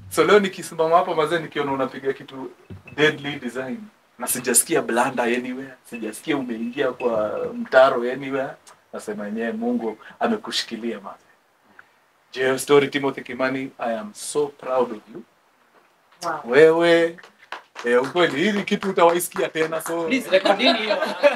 so leo nikisimama hapa mazee nikiona unapiga kitu deadly design na sijasikia blanda anywhere sijasikia umeingia kwa mtaro anywhere nasema yenyewe mungu amekushikilia mazee J story timothy kimani i am so proud of you Wow. wewe eh, ukweli hili kitu utawaisikia tena so Please, rekodini hiyo.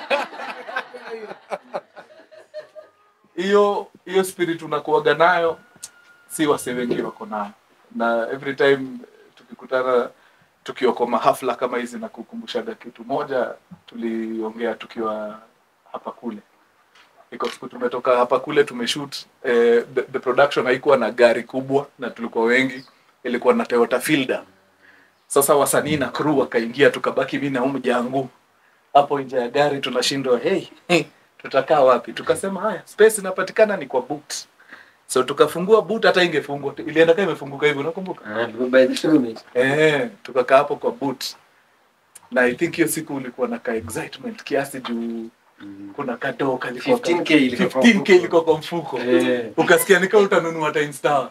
hiyo hiyo spirit unakuaga nayo si wase wengi wako nayo na every time tukikutana tukiwa kwa mahafla kama hizi na kukumbushaga kitu moja tuliongea tukiwa hapa kule iko siku tumetoka hapa kule tumeshoot eh, the, the production haikuwa na gari kubwa na tulikuwa wengi ilikuwa na Toyota Fielder sasa wasanii na crew wakaingia tukabaki mimi na huyu jangu hapo nje ya gari tunashindwa hey, hey tutakaa wapi tukasema haya space inapatikana ni kwa boot so tukafungua boot hata ingefungwa ilienda kama imefunguka hivi unakumbuka Ah, by the film. eh tukakaa hapo kwa boot na i think hiyo siku ulikuwa na ka excitement kiasi juu kuna kadoo kalikuwa ka- 15K ilikuwa kwa 15K mfuko. ilikuwa kwa mfuko Eh. ukasikia nika utanunua time stars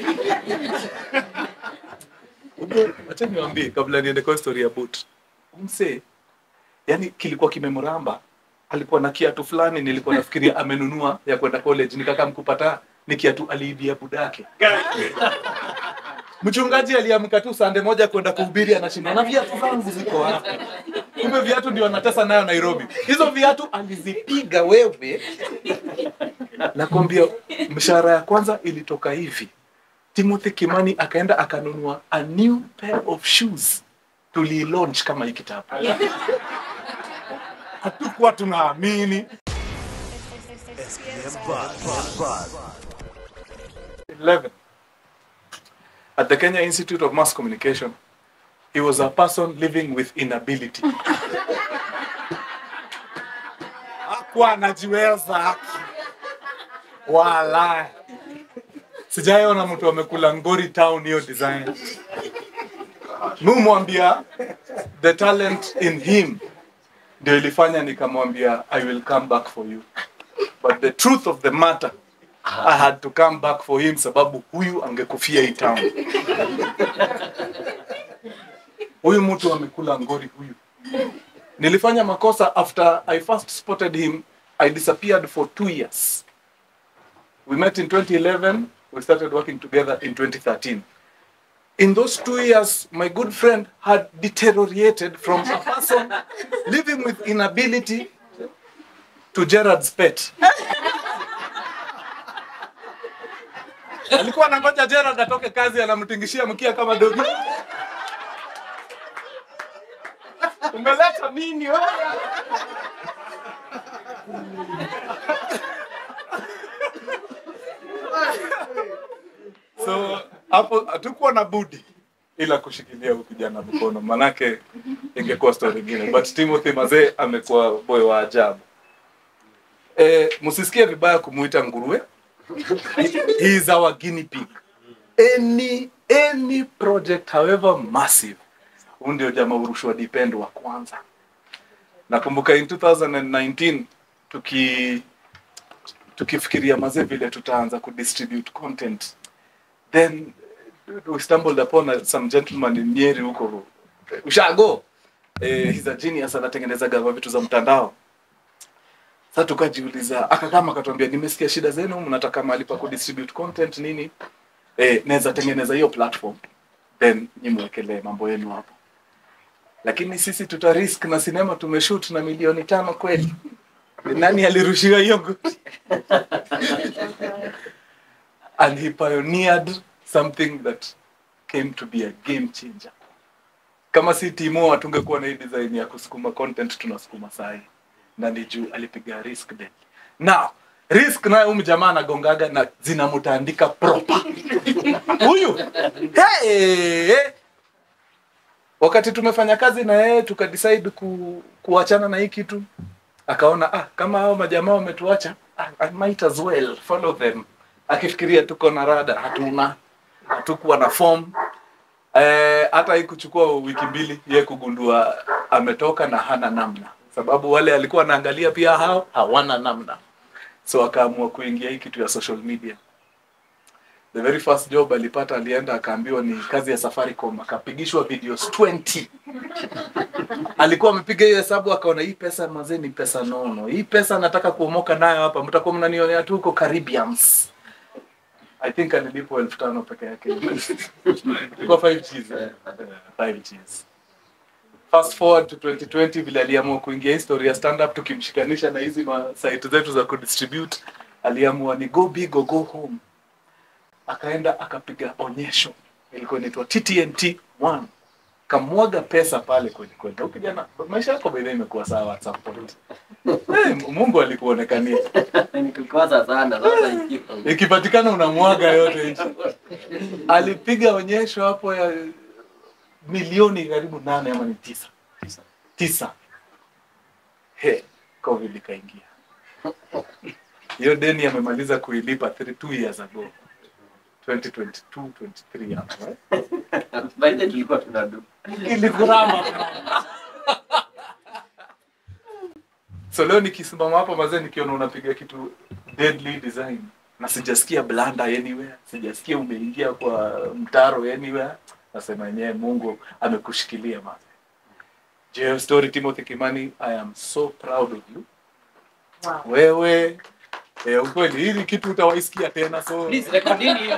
acha niwaambie kabla niende kwa story ya boot mse yani kilikuwa kimemramba alikuwa na kiatu fulani nilikuwa nafikiria amenunua ya kwenda college nikaka mkupata ni kiatu aliibia budake mchungaji aliamka tu sande moja kwenda kuhubiri anashinda na viatu zangu ziko wapi kumbe viatu ndio anatesa nayo nairobi hizo viatu alizipiga wewe nakwambia mshahara ya kwanza ilitoka hivi timothy kimani akaenda akanunua a new pair of shoes tulilaunch kama hii kitabu hatukuwa tunaamini 11 at the kenya institute of mass communication he was a person living with inability hakuwa anajiweza wala sijaiona mtu amekula ngori town hiyo design mumwambia the talent in him ndio ilifanya nikamwambia i will come back for you but the truth of the matter i had to come back for him sababu huyu angekufia hii town huyu mtu amekula ngori huyu nilifanya makosa after i first spotted him i disappeared for two years we met in 2011 we started working together in 2013 in those two years my good friend had deteriorated from a person living with inability to gerard's pet alikuwa anangoja gerard atoke kazi anamtingishia mkia kama dogi umeleta nini wewe? so hapo hatukuwa na budi ila kushikilia huyu kijana mkono manake ingekuwa story ingine but timothy mazee amekuwa boy wa ajabu e, msisikie vibaya kumuita nguruwe he is our guinea pig any any project however massive huu ndio jamaa urushwa depend wa kwanza nakumbuka in 2019 tuki tukifikiria mazee vile tutaanza kudistribute content then we stumbled upon a, some gentleman in Nyeri huko ushago eh, he's a genius anatengeneza gava vitu za mtandao sasa tukajiuliza akakama akatuambia nimesikia shida zenu mnataka mahali pa kudistribute content nini eh, naweza tengeneza hiyo platform then nyimwekelee mambo yenu hapo lakini sisi tuta risk na sinema tumeshoot na milioni tano kweli nani alirushiwa hiyo goti and he pioneered something that came to be a game changer kama si timo hatungekuwa na hii design ya kusukuma content tunasukuma sahi na ni juu alipiga risk then now risk nayo huyu jamaa anagongaga na zinamtandika proper huyu hey! wakati tumefanya kazi na yeye tukadecide ku, kuachana na hii kitu akaona ah, kama hao majamaa wametuacha ah, I might as well follow them akifikiria tuko na rada hatuna hatukuwa na form eh, hata hii kuchukua wiki mbili ye kugundua ametoka na hana namna sababu wale alikuwa anaangalia pia hao hawana namna so akaamua kuingia hii kitu ya social media the very first job alipata alienda akaambiwa ni kazi ya safaricom akapigishwa videos 20 alikuwa amepiga hiyo hesabu akaona hii pesa mazee ni pesa nono hii pesa nataka kuomoka nayo hapa mtakuwa mnanionea tu huko caribbeans i think alilipwa elfu tano peke yake ilikuwa 5 Gs, eh? 5 Gs. fast forward to 2020 vile aliamua kuingia history ya stand up tukimshikanisha na hizi ma site zetu za kudistribute aliamua ni go big or go home akaenda akapiga onyesho ilikuwa inaitwa TTNT 1 kamwaga pesa pale kweli kweli Huyu kijana maisha yako by the way imekuwa sawa at some point hey, Mungu alikuonekania Nikikosa sana sasa ikiwa. ikipatikana unamwaga yote nchi alipiga onyesho hapo ya milioni karibu nane ama ni tisa tisa he covid ikaingia hiyo deni amemaliza kuilipa three- two years ago 2022 23 hapo eh? By the way, tulikuwa tunadu. ilikurama so leo nikisimama hapo mazee nikiona unapiga kitu deadly design na sijasikia blanda anywhere sijasikia umeingia kwa mtaro anywhere nasema yenyewe mungu amekushikilia mazee JF story timothy kimani i am so proud of you Wow. wewe eh, ukweli hili kitu utawaisikia tena so Please, rekodini hiyo.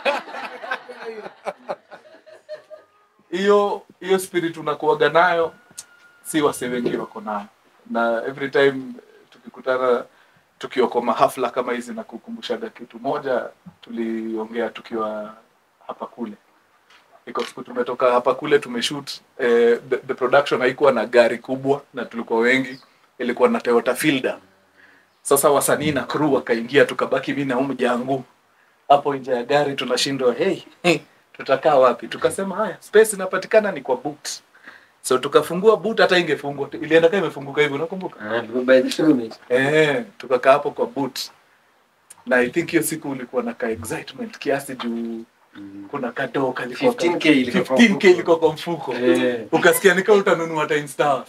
hiyo hiyo spirit unakuaga nayo si wase wengi wako nayo na every time tukikutana tukiwa kwa mahafla kama hizi na kukumbushaga kitu moja tuliongea tukiwa hapa kule iko siku tumetoka hapa kule tumeshoot eh, the, the production haikuwa na gari kubwa na tulikuwa wengi ilikuwa na Toyota Fielder sasa wasanii na crew wakaingia tukabaki mimi na huyu jangu hapo nje ya gari tunashindwa hey, hey tutakaa wapi tukasema haya space inapatikana ni kwa boot so tukafungua boot hata ingefungwa ilienda kama imefunguka hivi unakumbuka Ah, tulikuwa by the roommate. eh tukakaa hapo kwa boot na i think hiyo siku ulikuwa na ka excitement kiasi juu kuna kadoo kalikuwa ka- 15K ilikuwa kwa 15K mfuko. ilikuwa kwa mfuko Eh. ukasikia nika utanunua time stars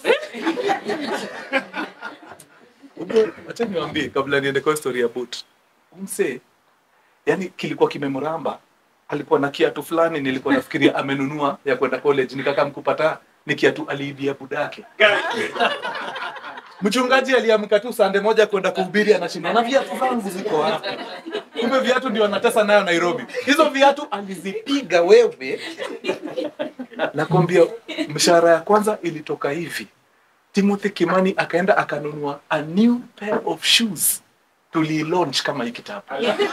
acha niwaambie kabla niende kwa story ya boot mse yani kilikuwa kimemramba alikuwa na kiatu fulani nilikuwa nafikiria amenunua ya kwenda college nikaka mkupata ni kiatu aliibia budake mchungaji aliamka tu sande moja kwenda kuhubiri anashinda na viatu zangu ziko wapi kumbe viatu ndio anatesa nayo nairobi hizo viatu alizipiga wewe nakwambia mshahara ya kwanza ilitoka hivi timothy kimani akaenda akanunua a new pair of shoes tulilaunch kama hii kitabu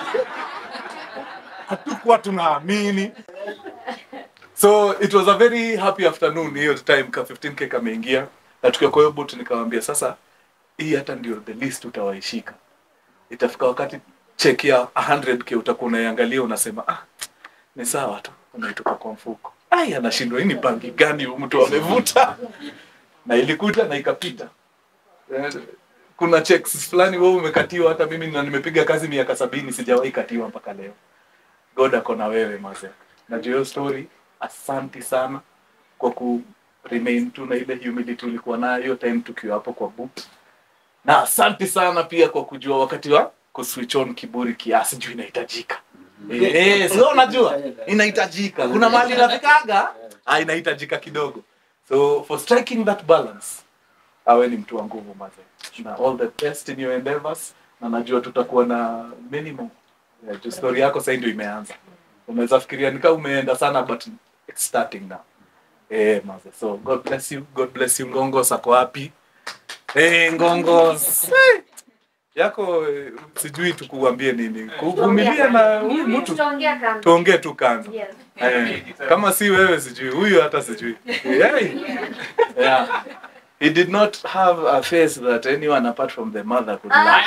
hatukuwa tunaamini so it was a very happy afternoon hiyo time ka 15k kameingia na tukiwa kwa hiyo boot nikamwambia sasa hii hata ndio the least utawaishika itafika wakati check ya 100k utakuwa unaiangalia unasema ah ni sawa tu unaitoka kwa mfuko ai anashindwa hii ni bangi gani huyu mtu amevuta na ilikuja na ikapita Eh, kuna checks fulani wewe umekatiwa hata mimi na nimepiga kazi miaka sabini sijawahi katiwa mpaka leo god ako na wewe maze na juu hiyo story asanti sana kwa ku remain tu na ile humility ulikuwa nayo hiyo time tukiwa hapo kwa boot na asanti sana pia kwa kujua wakati wa kuswitch on kiburi kiasi juu inahitajika Eh, sio unajua inahitajika kuna mahali inafikaga ah, inahitajika kidogo so for striking that balance awe ni mtu wa nguvu maze na all the best in your endeavors na najua tutakuwa na minimum yeah, juu story yako sasa ndio imeanza unaweza fikiria nika umeenda sana but it's starting now eh maze so god bless you god bless you ngongos ako wapi eh ngongos Eh, yako eh, sijui tukuambie nini kuvumilia na huyu mtu Tutaongea kando. tuongee tu kando Yes. Eh, kama si wewe sijui huyu hata sijui yeah. yeah. he did not have a face that anyone apart from the mother could like.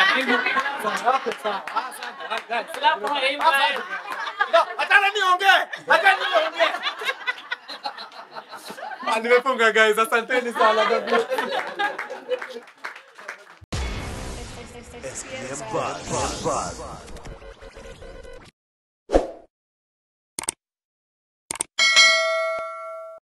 Achana niongee, achana niongee. Ah, nimefunga guys asanteni sana God bless. SPM Buzz.